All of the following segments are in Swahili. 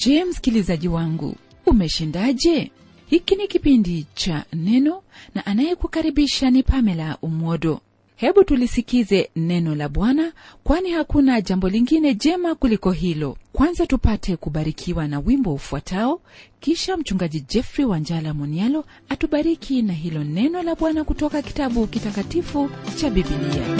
je msikilizaji wangu umeshindaje hiki ni kipindi cha neno na anayekukaribisha ni pamela umwodo hebu tulisikize neno la bwana kwani hakuna jambo lingine jema kuliko hilo kwanza tupate kubarikiwa na wimbo ufuatao kisha mchungaji jeffrey wanjala monialo atubariki na hilo neno la bwana kutoka kitabu kitakatifu cha bibilia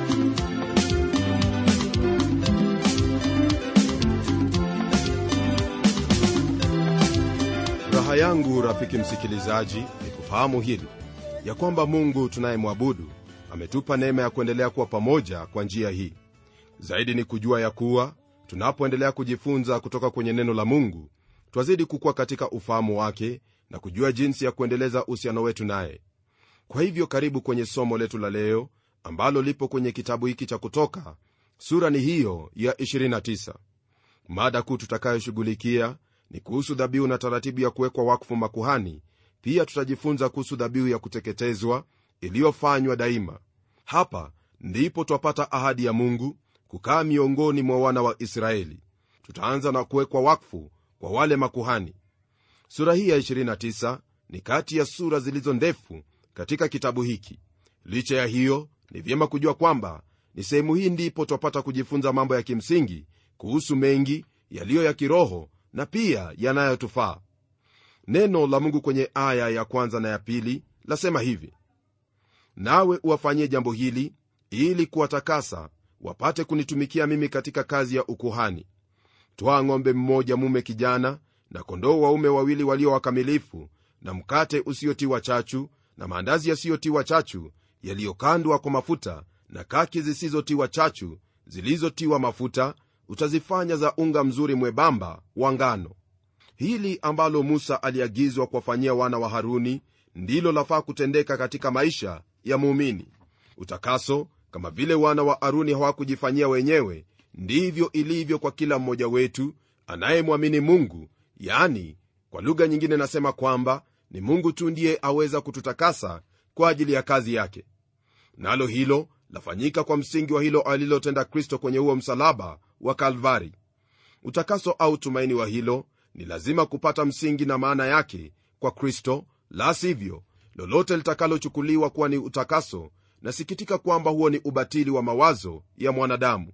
raha yangu rafiki msikilizaji ni kufahamu hili ya kwamba mungu tunayemwabudu ametupa neema ya kuendelea kuwa pamoja kwa njia hii zaidi ni kujua ya kuwa tunapoendelea kujifunza kutoka kwenye neno la mungu twazidi kukuwa katika ufahamu wake na kujua jinsi ya kuendeleza uhusiano wetu naye kwa hivyo karibu kwenye somo letu la leo ambalo lipo kwenye kitabu hiki cha kutoka sura ni hiyo ya 29 mada kuu tutakayoshughulikia ni kuhusu dhabihu na taratibu ya kuwekwa wakfu makuhani pia tutajifunza kuhusu dhabihu ya kuteketezwa iliyofanywa daima hapa ndipo twapata ahadi ya mungu kukaa miongoni mwa wana wa israeli tutaanza na kuwekwa wakfu kwa wale makuhani sura hii ya 29 ni kati ya sura zilizo ndefu katika kitabu hiki licha ya hiyo ni vyema kujua kwamba ni sehemu hii ndipo twapata kujifunza mambo ya kimsingi kuhusu mengi yaliyo ya kiroho na pia yanayotufaa neno la mungu kwenye aya ya kwanza na ya pili lasema hivi nawe uwafanyie jambo hili ili kuwatakasa wapate kunitumikia mimi katika kazi ya ukuhani twaa ng'ombe mmoja mume kijana na kondoo waume wawili walio wakamilifu na mkate usiotiwa chachu na maandazi yasiyotiwa chachu yaliyokandwa kwa mafuta na kaki zisizotiwa chachu zilizotiwa mafuta utazifanya za unga mzuri mwebamba wa ngano hili ambalo musa aliagizwa kuwafanyia wana wa haruni ndilo lafaa kutendeka katika maisha ya muumini utakaso kama vile wana wa haruni hawakujifanyia wenyewe ndivyo ilivyo kwa kila mmoja wetu anayemwamini mungu yani kwa lugha nyingine nasema kwamba ni mungu tu ndiye aweza kututakasa kwa ajili ya kazi yake nalo hilo lafanyika kwa msingi wa hilo alilotenda kristo kwenye huo msalaba wa kalvari utakaso au tumaini wa hilo ni lazima kupata msingi na maana yake kwa kristo la sivyo lolote litakalochukuliwa kuwa ni utakaso nasikitika kwamba huo ni ubatili wa mawazo ya mwanadamu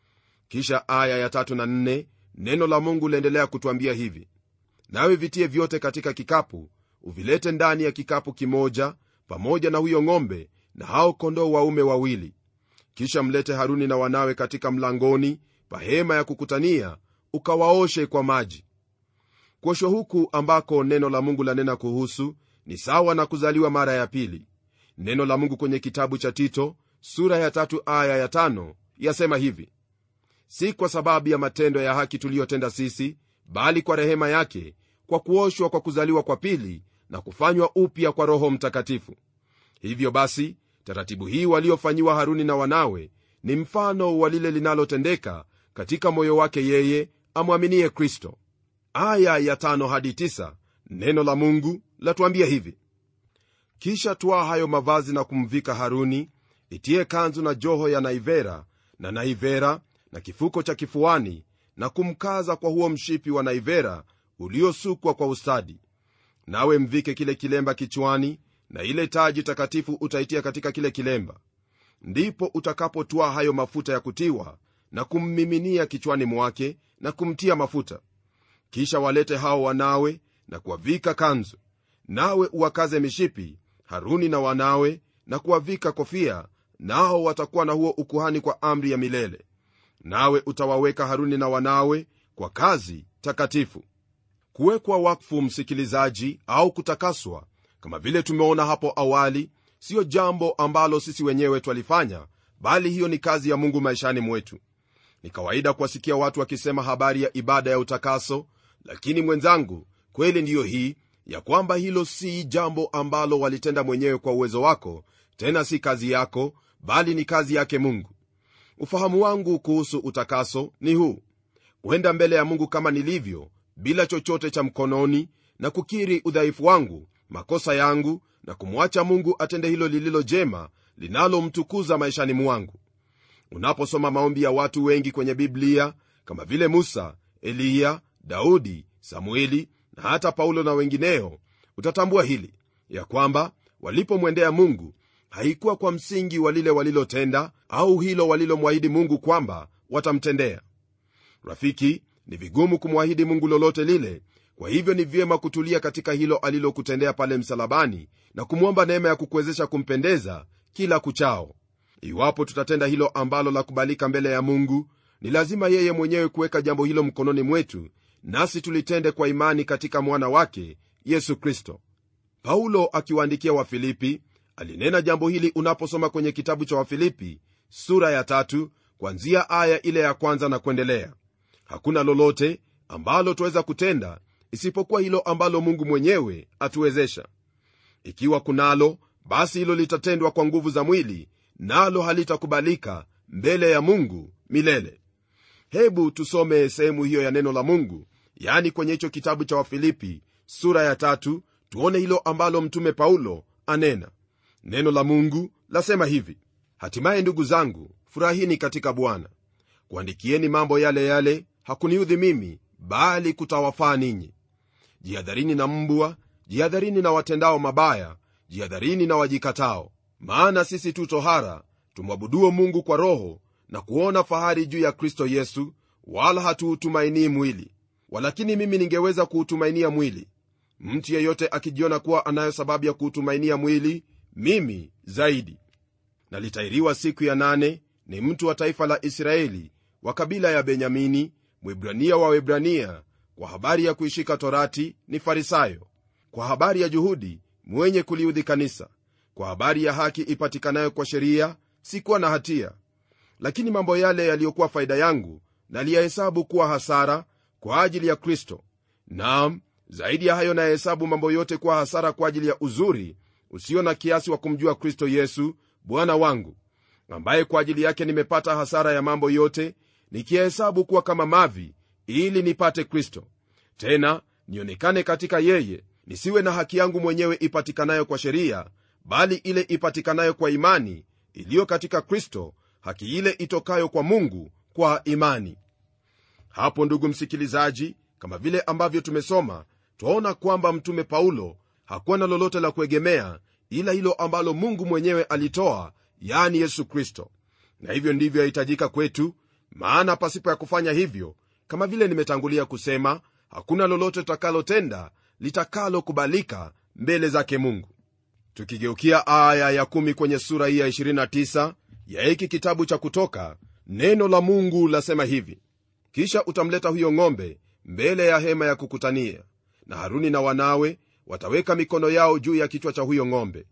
kisha aya ya tatu na nne neno la mungu liendelea kutwambia hivi nawe vitie vyote katika kikapu uvilete ndani ya kikapu kimoja pamoja na huyo ng'ombe na hao kondoo waume wawili kisha mlete haruni na wanawe katika mlangoni pa hema ya kukutania ukawaoshe kwa maji kuoshwa huku ambako neno la mungu lanena kuhusu ni sawa na kuzaliwa mara ya pili neno la mungu kwenye kitabu cha tito sura ya tatu aya ya tano yasema hivi si kwa sababu ya matendo ya haki tuliyotenda sisi bali kwa rehema yake kwa kuoshwa kwa kuzaliwa kwa pili na kufanywa upya kwa roho mtakatifu hivyo basi taratibu hii waliofanyiwa haruni na wanawe ni mfano wa lile linalotendeka katika moyo wake yeye amwaminie kristo aya ya tano hadi tisa, neno la mungu latuambia hivi kisha twaa hayo mavazi na kumvika haruni itie kanzu na joho ya naivera na naivera na kifuko cha kifuani na kumkaza kwa huo mshipi wa naivera uliosukwa kwa ustadi nawe mvike kile kilemba kichwani na ile taji takatifu utaitia katika kile kilemba ndipo utakapotwaa hayo mafuta ya kutiwa na kummiminia kichwani mwake na kumtia mafuta kisha walete hao wanawe na kuwavika kanzu nawe uwakaze mishipi haruni na wanawe na kuwavika kofia nao watakuwa na huo ukuhani kwa amri ya milele nawe utawaweka haruni na wanawe kwa kazi takatifu kuwekwa wakfu msikilizaji au kutakaswa kama vile tumeona hapo awali siyo jambo ambalo sisi wenyewe twalifanya bali hiyo ni kazi ya mungu maishani mwetu ni kawaida kuwasikia watu wakisema habari ya ibada ya utakaso lakini mwenzangu kweli ndiyo hii ya kwamba hilo si jambo ambalo walitenda mwenyewe kwa uwezo wako tena si kazi yako bali ni kazi yake mungu ufahamu wangu kuhusu utakaso ni huu kwenda mbele ya mungu kama nilivyo bila chochote cha mkononi na kukiri udhaifu wangu makosa yangu na kumwacha mungu atende hilo lililo jema linalomtukuza maishani mwangu unaposoma maombi ya watu wengi kwenye biblia kama vile musa eliya daudi samueli na hata paulo na wengineo utatambua hili ya kwamba walipomwendea mungu haikuwa kwa msingi wa lile walilotenda au hilo walilomwahidi mungu kwamba watamtendea rafiki ni vigumu kumwahidi mungu lolote lile kwa hivyo ni vyema kutulia katika hilo alilokutendea pale msalabani na kumwomba neema ya kukuwezesha kumpendeza kila kuchao iwapo tutatenda hilo ambalo la kubalika mbele ya mungu ni lazima yeye mwenyewe kuweka jambo hilo mkononi mwetu nasi tulitende kwa imani katika mwana wake yesu kristo paulo akiwaandikia wafilipi alinena jambo hili unaposoma kwenye kitabu cha wafilipi sura ya tatu kwanzia aya ile ya kwanza na kuendelea hakuna lolote ambalo twaweza kutenda isipokuwa hilo ambalo mungu mwenyewe atuwezesha ikiwa kunalo basi hilo litatendwa kwa nguvu za mwili nalo halitakubalika mbele ya mungu milele hebu tusome sehemu hiyo ya neno la mungu yani kwenye hicho kitabu cha wafilipi sura ya tatu tuone hilo ambalo mtume paulo anena neno la mungu lasema hivi hatimaye ndugu zangu furahini katika bwana kuandikieni mambo yale yale hakuniudhi mimi bali kutawafaa ninyi jihadharini na mbwa jihadharini na watendao mabaya jihadharini na wajikatao maana sisi tu tohara tumwabuduo mungu kwa roho na kuona fahari juu ya kristo yesu wala hatuutumainii mwili walakini mimi ningeweza kuutumainia mwili mtu yeyote akijiona kuwa anayo sababu ya kuutumainia mwili mimi zaidi na litairiwa siku ya nane ni mtu wa taifa la israeli wa kabila ya benyamini mwibrania wa webrania kwa habari ya kuishika torati ni farisayo kwa habari ya juhudi mwenye kuliudhi kanisa kwa habari ya haki ipatikanayo kwa sheria sikuwa na hatia lakini mambo yale yaliyokuwa faida yangu naliyahesabu kuwa hasara kwa ajili ya kristo naam zaidi ya hayo nayahesabu mambo yote kuwa hasara kwa ajili ya uzuri usio na kiasi wa kumjua kristo yesu bwana wangu ambaye kwa ajili yake nimepata hasara ya mambo yote nikiyahesabu kuwa kama mavi ili nipate kristo tena nionekane katika yeye nisiwe na haki yangu mwenyewe ipatikanayo kwa sheria bali ile ipatikanayo kwa imani iliyo katika kristo haki ile itokayo kwa mungu kwa imani hapo ndugu msikilizaji kama vile ambavyo tumesoma twaona kwamba mtume paulo hakuwa na lolote la kuegemea ila hilo ambalo mungu mwenyewe alitoa yani yesu kristo na hivyo ndivyo yahitajika kwetu maana pasipo ya kufanya hivyo kama vile nimetangulia kusema hakuna lolote tutakalotenda litakalokubalika mbele zake mungu tukigeukia aya ya 1 kwenye sura hii ya 29 ya hiki kitabu cha kutoka neno la mungu lasema hivi kisha utamleta huyo ng'ombe mbele ya hema ya kukutania na haruni na wanawe wataweka mikono yao juu ya kichwa cha huyo ng'ombe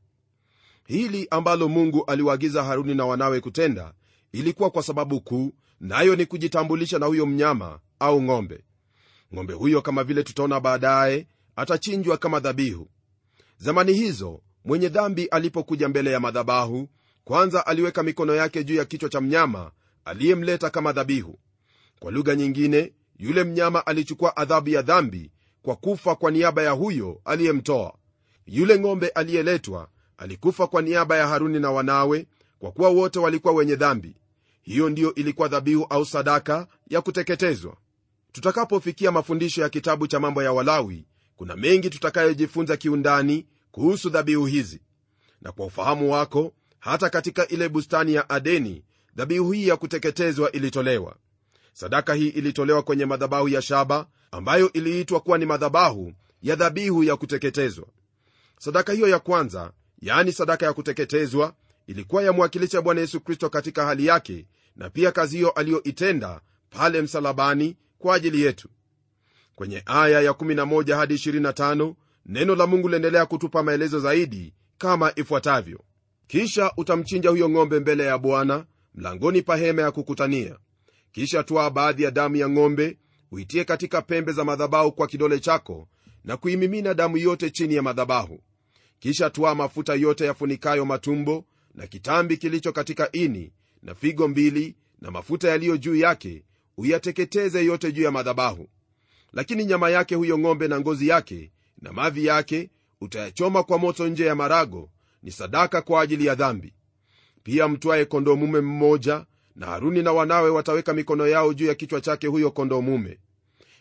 hili ambalo mungu aliwaagiza haruni na wanawe kutenda ilikuwa kwa sababu kuu nayo ni kujitambulisha na huyo mnyama au ng'ombe ng'ombe huyo kama vile tutaona baadaye atachinjwa kama dhabihu zamani hizo mwenye dhambi alipokuja mbele ya madhabahu kwanza aliweka mikono yake juu ya kichwa cha mnyama aliyemleta kama dhabihu kwa lugha nyingine yule mnyama alichukua adhabu ya dhambi kwa kufa kwa niaba ya huyo aliyemtoa yule ng'ombe aliyeletwa alikufa kwa niaba ya haruni na wanawe kwa kuwa wote walikuwa wenye dhambi hiyo ndiyo ilikuwa dhabihu au sadaka ya kuteketezwa tutakapofikia mafundisho ya kitabu cha mambo ya walawi kuna mengi tutakayojifunza kiundani kuhusu dhabihu hizi na kwa ufahamu wako hata katika ile bustani ya adeni dhabihu hii ya kuteketezwa ilitolewa sadaka hii ilitolewa kwenye madhabahu ya shaba ambayo iliitwa kuwa ni madhabahu ya dhabihu ya kuteketezwa sadaka hiyo ya kwanza yaani sadaka ya kuteketezwa ilikuwa yamwakilisha bwana yesu kristo katika hali yake na pia kazi hiyo aliyoitenda pale msalabani kwa ajili yetu kwenye aya ya 11 hadi 25 neno la mungu liendelea kutupa maelezo zaidi kama ifuatavyo kisha utamchinja huyo ng'ombe mbele ya bwana mlangoni pa hema ya kukutania kisha twaa baadhi ya damu ya ng'ombe uitie katika pembe za madhabahu kwa kidole chako na kuimimina damu yote chini ya madhabahu kisha twaa mafuta yote yafunikayo matumbo na kitambi kilicho katika ini na figo mbili na mafuta yaliyo juu yake uyateketeze yote juu ya madhabahu lakini nyama yake huyo ng'ombe na ngozi yake na mavi yake utayachoma kwa moto nje ya marago ni sadaka kwa ajili ya dhambi pia mtwaye kondoo mume mmoja na haruni na wanawe wataweka mikono yao juu ya kichwa chake huyo kondoo mume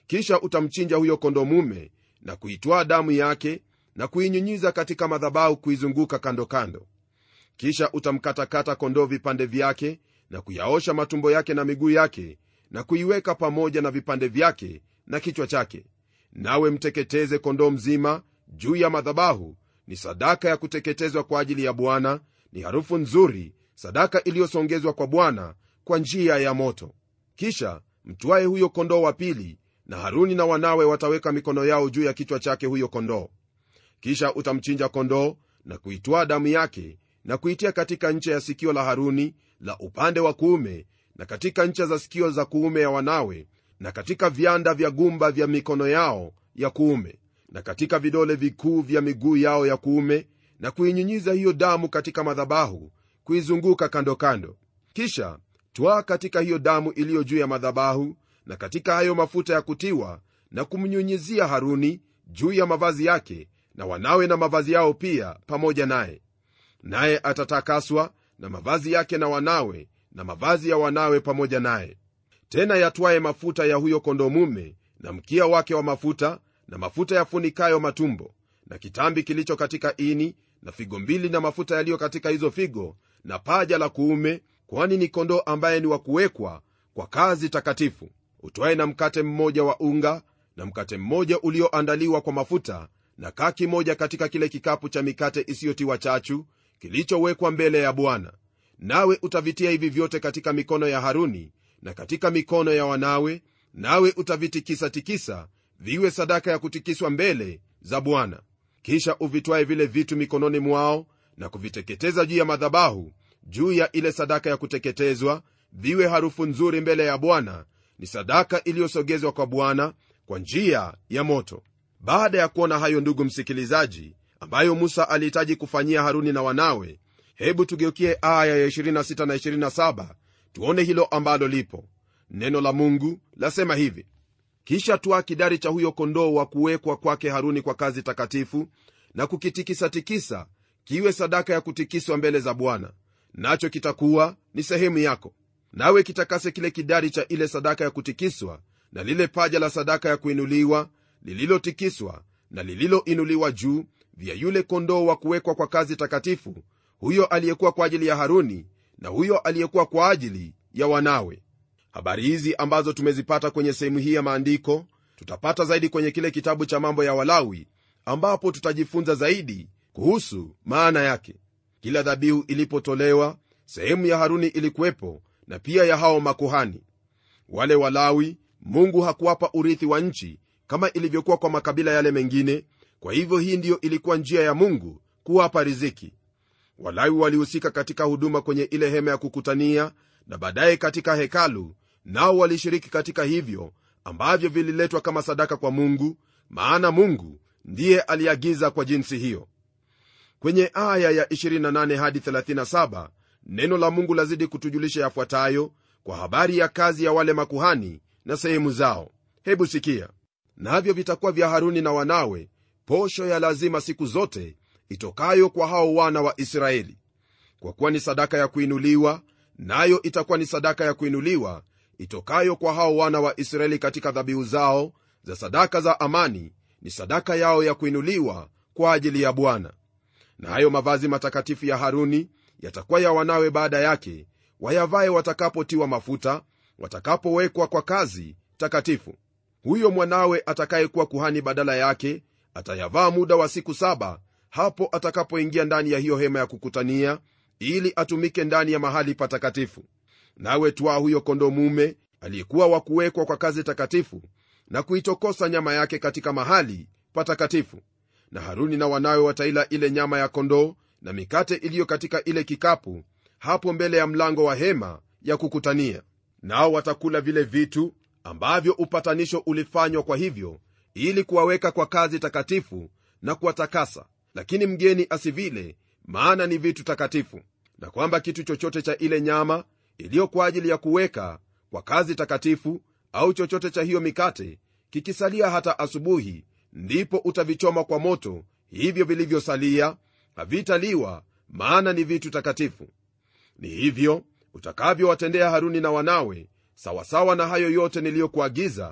kisha utamchinja huyo kondoo mume na kuitwaa damu yake na kuinyunyiza katika madhabahu kuizunguka kando kando kisha utamkatakata kondoo vipande vyake na kuyaosha matumbo yake na miguu yake na kuiweka pamoja na vipande vyake na kichwa chake nawe mteketeze kondoo mzima juu ya madhabahu ni sadaka ya kuteketezwa kwa ajili ya bwana ni harufu nzuri sadaka iliyosongezwa kwa bwana kwa njia ya moto kisha mtwaye huyo kondoo wa pili na haruni na wanawe wataweka mikono yao juu ya kichwa chake huyo kondoo kisha utamchinja kondoo na kuitwaa damu yake na kuitia katika ncha ya sikio la haruni la upande wa kuume na katika ncha za sikio za kuume ya wanawe na katika vyanda vya gumba vya mikono yao ya kuume na katika vidole vikuu vya miguu yao ya kuume na kuinyunyiza hiyo damu katika madhabahu kuizunguka kando kando kisha twaa katika hiyo damu iliyo juu ya madhabahu na katika hayo mafuta ya kutiwa na kumnyunyizia haruni juu ya mavazi yake na wanawe na mavazi yao pia pamoja naye naye atatakaswa na mavazi yake na wanawe na mavazi ya wanawe pamoja naye tena yatwaye mafuta ya huyo kondoo mume na mkia wake wa mafuta na mafuta yafunikayo matumbo na kitambi kilicho katika ini na figo mbili na mafuta yaliyo katika hizo figo na paja la kuume kwani ni kondoo ambaye ni wa kuwekwa kwa kazi takatifu utwaye na mkate mmoja wa unga na mkate mmoja ulioandaliwa kwa mafuta na kaki moja katika kile kikapu cha mikate isiyotiwa chachu kilichowekwa mbele ya bwana nawe utavitia hivi vyote katika mikono ya haruni na katika mikono ya wanawe nawe utavitikisa-tikisa viwe sadaka ya kutikiswa mbele za bwana kisha uvitwae vile vitu mikononi mwao na kuviteketeza juu ya madhabahu juu ya ile sadaka ya kuteketezwa viwe harufu nzuri mbele ya bwana ni sadaka iliyosogezwa kwa bwana kwa njia ya moto baada ya kuona hayo ndugu msikilizaji ambayo musa alihitaji kufanyia haruni na wanawe hebu tugeukie aya ya 26 na 27 tuone hilo ambalo lipo neno la mungu lasema hivi kisha twaa kidari cha huyo kondoo wa kuwekwa kwake haruni kwa kazi takatifu na kukitikisa-tikisa kiwe sadaka ya kutikiswa mbele za bwana nacho kitakuwa ni sehemu yako nawe kitakase kile kidari cha ile sadaka ya kutikiswa na lile paja la sadaka ya kuinuliwa lililotikiswa na lililoinuliwa juu vya yule kondoo wa kuwekwa kwa kazi takatifu huyo aliyekuwa kwa ajili ya haruni na huyo aliyekuwa kwa ajili ya wanawe habari hizi ambazo tumezipata kwenye sehemu hii ya maandiko tutapata zaidi kwenye kile kitabu cha mambo ya walawi ambapo tutajifunza zaidi kuhusu maana yake kila dhabihu ilipotolewa sehemu ya haruni ilikuwepo na pia ya hao makuhani wale walawi mungu hakuwapa urithi wa nchi kama ilivyokuwa kwa makabila yale mengine kwa hivyo hii ndiyo ilikuwa njia ya mungu kuwapa riziki walawi walihusika katika huduma kwenye ile hema ya kukutania na baadaye katika hekalu nao walishiriki katika hivyo ambavyo vililetwa kama sadaka kwa mungu maana mungu ndiye aliagiza kwa jinsi hiyo kwenye aya ya 28 hadi 37 neno la mungu lazidi kutujulisha yafuatayo kwa habari ya kazi ya wale makuhani na sehemu zao hebu sikia navyo vitakuwa vya haruni na wanawe posho ya lazima siku zote itokayo kwa hao wana wa israeli kwa kuwa ni sadaka ya kuinuliwa nayo itakuwa ni sadaka ya kuinuliwa itokayo kwa hao wana wa israeli katika dhabihu zao za sadaka za amani ni sadaka yao ya kuinuliwa kwa ajili ya bwana na hayo mavazi matakatifu ya haruni yatakuwa ya wanawe baada yake wayavaye watakapotiwa mafuta watakapowekwa kwa kazi takatifu huyo mwanawe atakayekuwa kuhani badala yake atayavaa muda wa siku saba hapo atakapoingia ndani ya hiyo hema ya kukutania ili atumike ndani ya mahali patakatifu nawe twaa huyo kondo mume aliyekuwa wa kuwekwa kwa kazi takatifu na kuitokosa nyama yake katika mahali patakatifu na haruni na wanawe wataila ile nyama ya kondoo na mikate iliyo katika ile kikapu hapo mbele ya mlango wa hema ya kukutania nao watakula vile vitu ambavyo upatanisho ulifanywa kwa hivyo ili kuwaweka kwa kazi takatifu na kuwatakasa lakini mgeni asivile maana ni vitu takatifu na kwamba kitu chochote cha ile nyama iliyo kwa ajili ya kuweka kwa kazi takatifu au chochote cha hiyo mikate kikisalia hata asubuhi ndipo utavichoma kwa moto hivyo vilivyosalia havitaliwa maana ni vitu takatifu ni hivyo utakavyowatendea haruni na wanawe sawasawa na hayo yote niliyokuagiza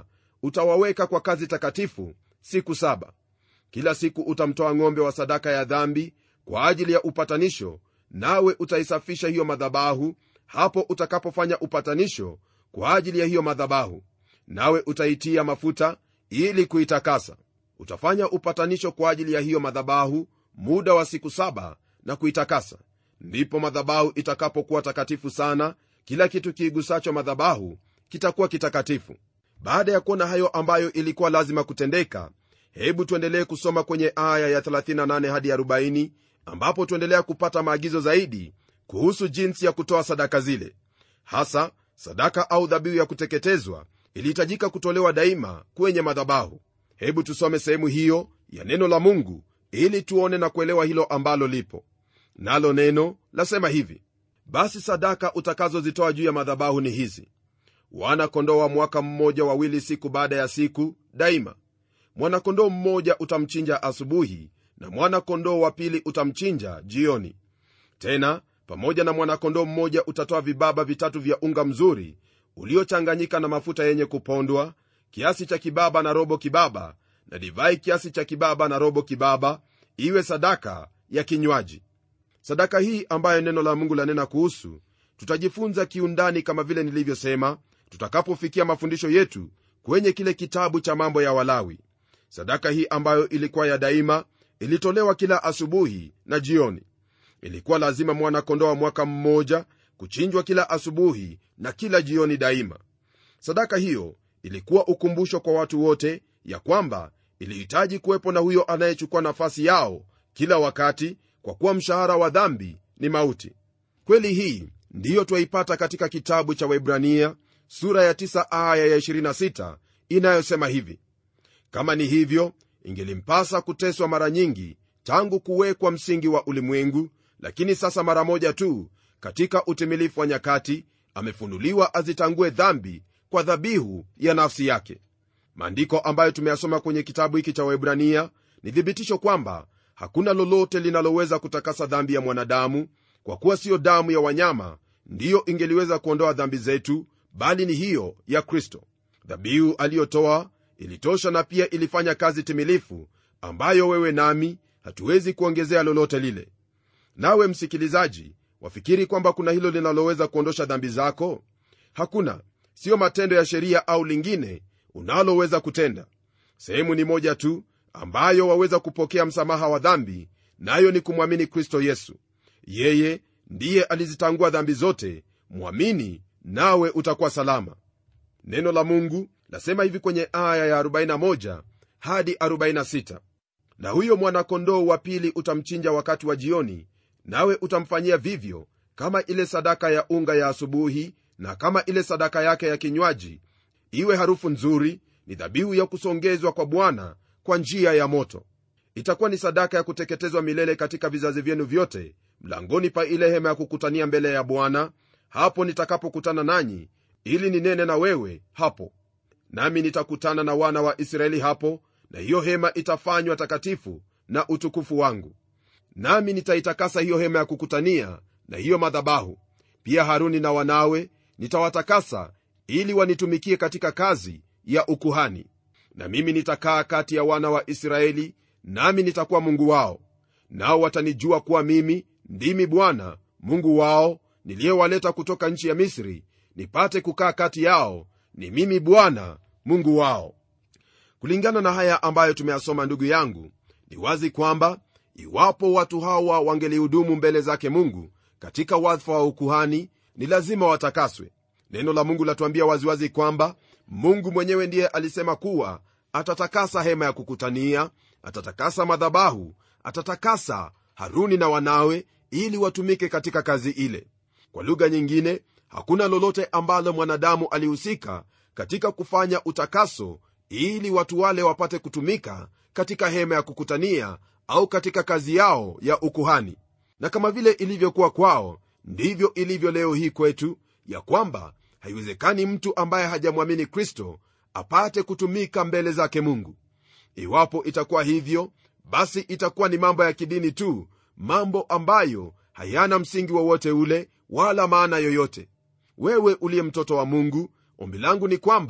utawaweka kwa kazi takatifu siku saba kila siku utamtoa ng'ombe wa sadaka ya dhambi kwa ajili ya upatanisho nawe utaisafisha hiyo madhabahu hapo utakapofanya upatanisho kwa ajili ya hiyo madhabahu nawe utaitia mafuta ili kuitakasa utafanya upatanisho kwa ajili ya hiyo madhabahu muda wa siku saba na kuitakasa ndipo madhabahu itakapokuwa takatifu sana kila kitu kiigusacho madhabahu kitakuwa kitakatifu baada ya kuona hayo ambayo ilikuwa lazima kutendeka hebu tuendelee kusoma kwenye aya ya 38 hadi 40 ambapo tuendelea kupata maagizo zaidi kuhusu jinsi ya kutoa sadaka zile hasa sadaka au dhabihu ya kuteketezwa ilihitajika kutolewa daima kwenye madhabahu hebu tusome sehemu hiyo ya neno la mungu ili tuone na kuelewa hilo ambalo lipo nalo neno lasema hivi basi sadaka utakazozitoa juu ya madhabahu ni hizi wana kondoo wa mwaka mmoja wawili siku baada ya siku daima mwana-kondoo mmoja utamchinja asubuhi na mwana-kondoo wa pili utamchinja jioni tena pamoja na mwana-kondoo mmoja utatoa vibaba vitatu vya unga mzuri uliochanganyika na mafuta yenye kupondwa kiasi cha kibaba na robo kibaba na divai kiasi cha kibaba na robo kibaba iwe sadaka ya kinywaji sadaka hii ambayo neno la mungu lanena kuhusu tutajifunza kiundani kama vile nilivyosema tutakapofikia mafundisho yetu kwenye kile kitabu cha mambo ya walawi sadaka hii ambayo ilikuwa ya daima ilitolewa kila asubuhi na jioni ilikuwa lazima mwana-kondoo wa mwaka mmoja kuchinjwa kila asubuhi na kila jioni daima sadaka hiyo ilikuwa ukumbusho kwa watu wote ya kwamba ilihitaji kuwepo na huyo anayechukua nafasi yao kila wakati kwa kuwa mshahara wa dhambi ni mauti kweli hii ndiyo twaipata katika kitabu cha waibrania sura ya 9 aya ya 26 inayosema hivi kama ni hivyo ingelimpasa kuteswa mara nyingi tangu kuwekwa msingi wa ulimwengu lakini sasa mara moja tu katika utimilifu wa nyakati amefunuliwa azitangue dhambi kwa dhabihu ya nafsi yake maandiko ambayo tumeyasoma kwenye kitabu hiki cha waibrania ni thibitisho kwamba hakuna lolote linaloweza kutakasa dhambi ya mwanadamu kwa kuwa siyo damu ya wanyama ndiyo ingeliweza kuondoa dhambi zetu bali ni hiyo ya kristo dhabihu aliyotoa ilitosha na pia ilifanya kazi timilifu ambayo wewe nami hatuwezi kuongezea lolote lile nawe msikilizaji wafikiri kwamba kuna hilo linaloweza kuondosha dhambi zako hakuna siyo matendo ya sheria au lingine unaloweza kutenda sehemu ni moja tu ambayo waweza kupokea msamaha wa dhambi nayo ni kumwamini kristo yesu yeye ndiye alizitangua dhambi zote mwamini nawe utakuwa salama neno la mungu lasema hivi kwenye aya ya 41 hadi 46 na huyo mwana-kondoo wa pili utamchinja wakati wa jioni nawe utamfanyia vivyo kama ile sadaka ya unga ya asubuhi na kama ile sadaka yake ya kinywaji iwe harufu nzuri ni dhabihu ya kusongezwa kwa bwana kwa njia ya moto itakuwa ni sadaka ya kuteketezwa milele katika vizazi vyenu vyote mlangoni pa ile hema ya kukutania mbele ya bwana hapo nitakapokutana nanyi ili ninene na wewe hapo nami nitakutana na wana wa israeli hapo na hiyo hema itafanywa takatifu na utukufu wangu nami nitaitakasa hiyo hema ya kukutania na hiyo madhabahu pia haruni na wanawe nitawatakasa ili wanitumikie katika kazi ya ukuhani na mimi nitakaa kati ya wana wa israeli nami nitakuwa mungu wao nao watanijua kuwa mimi ndimi bwana mungu wao niliyewaleta kutoka nchi ya misri nipate kukaa kati yao ni mimi bwana mungu wao kulingana na haya ambayo tumeyasoma ndugu yangu ni wazi kwamba iwapo watu hawa wangelihudumu mbele zake mungu katika wadhifa wa ukuhani ni lazima watakaswe neno la mungu latuambia waziwazi kwamba mungu mwenyewe ndiye alisema kuwa atatakasa hema ya kukutania atatakasa madhabahu atatakasa haruni na wanawe ili watumike katika kazi ile kwa lugha nyingine hakuna lolote ambalo mwanadamu alihusika katika kufanya utakaso ili watu wale wapate kutumika katika hema ya kukutania au katika kazi yao ya ukuhani na kama vile ilivyokuwa kwao ndivyo ilivyo leo hii kwetu ya kwamba haiwezekani mtu ambaye hajamwamini kristo apate kutumika mbele zake mungu iwapo itakuwa hivyo basi itakuwa ni mambo ya kidini tu mambo ambayo hayana msingi wowote ule wala maana yoyote wewe uliye mtoto wa mungu ombi langu ni kwamba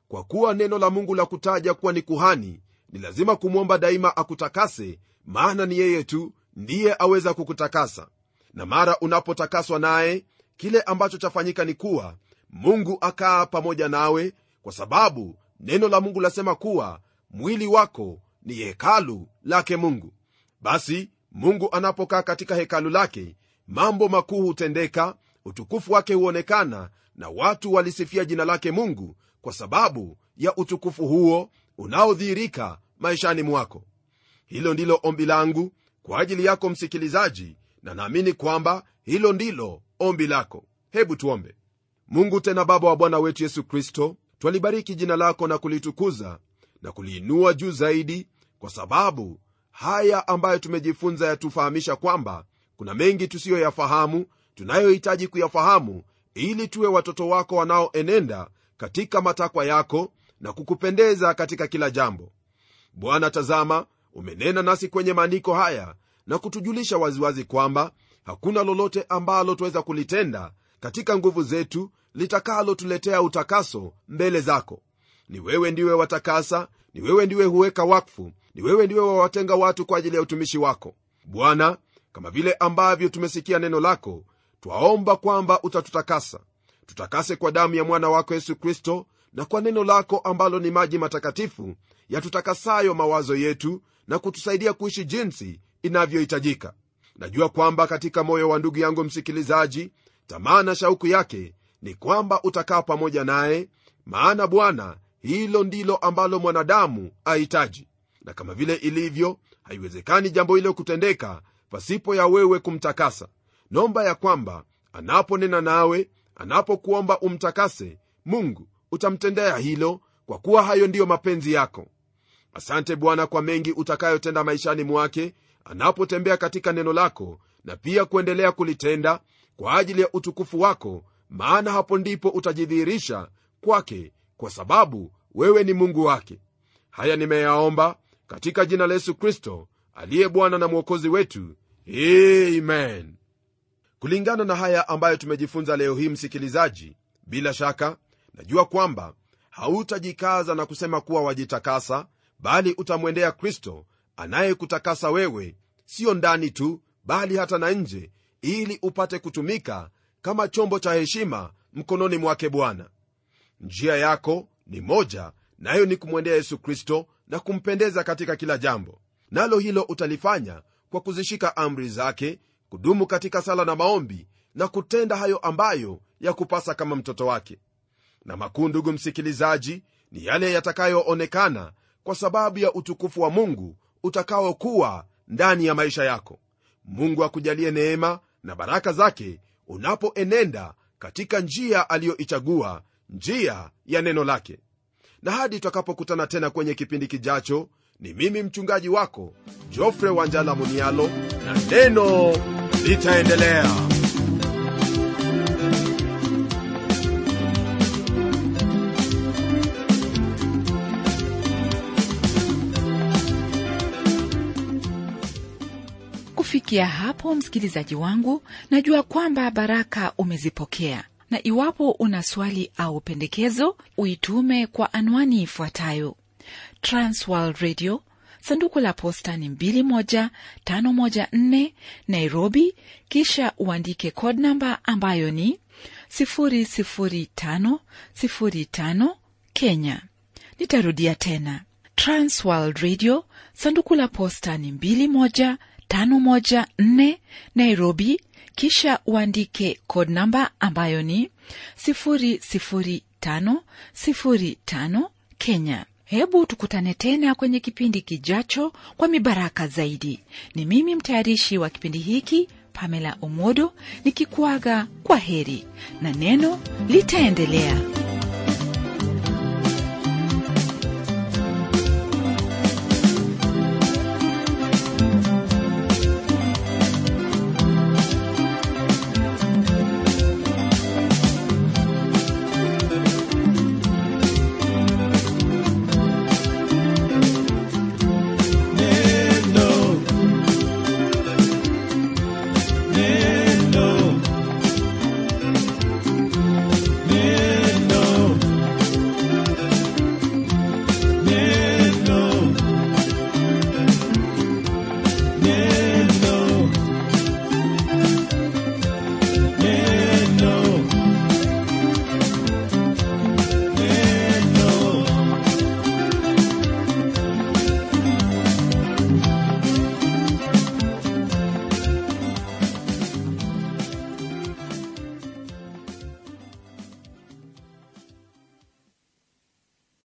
kwa kuwa neno la mungu la kutaja kuwa ni kuhani ni lazima kumwomba daima akutakase maana ni yeye tu ndiye aweza kukutakasa na mara unapotakaswa naye kile ambacho chafanyika ni kuwa mungu akaa pamoja nawe kwa sababu neno la mungu lasema kuwa mwili wako ni hekalu lake mungu basi mungu anapokaa katika hekalu lake mambo makuu hutendeka utukufu wake huonekana na watu walisifia jina lake mungu kwa sababu ya utukufu huo unaodhihirika maishani mwako hilo ndilo ombi langu kwa ajili yako msikilizaji na naamini kwamba hilo ndilo ombi lako hebu tuombe mungu tena baba wa bwana wetu yesu kristo twalibariki jina lako na kulitukuza na kuliinua juu zaidi kwa sababu haya ambayo tumejifunza yatufahamisha kwamba kuna mengi tusiyoyafahamu tunayohitaji kuyafahamu ili tuwe watoto wako wanaoenenda katika matakwa yako na kukupendeza katika kila jambo bwana tazama umenena nasi kwenye maandiko haya na kutujulisha waziwazi kwamba hakuna lolote ambalo twaweza kulitenda katika nguvu zetu litakalotuletea utakaso mbele zako ni wewe ndiwe watakasa ni wewe ndiwe huweka wakfu ni wewe ndiwe wawatenga watu kwa ajili ya utumishi wako bwana kama vile ambavyo tumesikia neno lako twaomba kwamba utatutakasa tutakase kwa damu ya mwana wako yesu kristo na kwa neno lako ambalo ni maji matakatifu yatutakasayo mawazo yetu na kutusaidia kuishi jinsi inavyohitajika najua kwamba katika moyo wa ndugu yangu msikilizaji tamaa na shauku yake ni kwamba utakaa pamoja naye maana bwana hilo ndilo ambalo mwanadamu ahitaji na kama vile ilivyo haiwezekani jambo hilo kutendeka pasipo ya wewe kumtakasa nomba ya kwamba anaponena nawe anapokuomba umtakase mungu utamtendea hilo kwa kuwa hayo ndiyo mapenzi yako asante bwana kwa mengi utakayotenda maishani mwake anapotembea katika neno lako na pia kuendelea kulitenda kwa ajili ya utukufu wako maana hapo ndipo utajidhihirisha kwake kwa sababu wewe ni mungu wake haya nimeyaomba katika jina la yesu kristo aliye bwana na mwokozi wetu amen kulingana na haya ambayo tumejifunza leo hii msikilizaji bila shaka najua kwamba hautajikaza na kusema kuwa wajitakasa bali utamwendea kristo anayekutakasa wewe siyo ndani tu bali hata na nje ili upate kutumika kama chombo cha heshima mkononi mwake bwana njia yako ni moja nayo ni kumwendea yesu kristo na kumpendeza katika kila jambo nalo hilo utalifanya kwa kuzishika amri zake kudumu katika sala na maombi na kutenda hayo ambayo ya kupasa kama mtoto wake na makuu ndugu msikilizaji ni yale yatakayoonekana kwa sababu ya utukufu wa mungu utakaokuwa ndani ya maisha yako mungu akujalie neema na baraka zake unapoenenda katika njia aliyoichagua njia ya neno lake na hadi tutakapokutana tena kwenye kipindi kijacho ni mimi mchungaji wako jofre wanjala munialo na neno litaendelea kufikia hapo msikilizaji wangu najua kwamba baraka umezipokea na iwapo una swali au pendekezo uitume kwa anwani ifuatayo transworld radio sanduku la posta ni 21514 nairobi kisha uandike code namba ambayo ni 00505 kenya nitarudia tena transworld radio sanduku la posta ni 21514 nairobi kisha uandike code namba ambayo ni 00505 kenya hebu tukutane tena kwenye kipindi kijacho kwa mibaraka zaidi ni mimi mtayarishi wa kipindi hiki pamela omodo nikikuaga kwa heri na neno litaendelea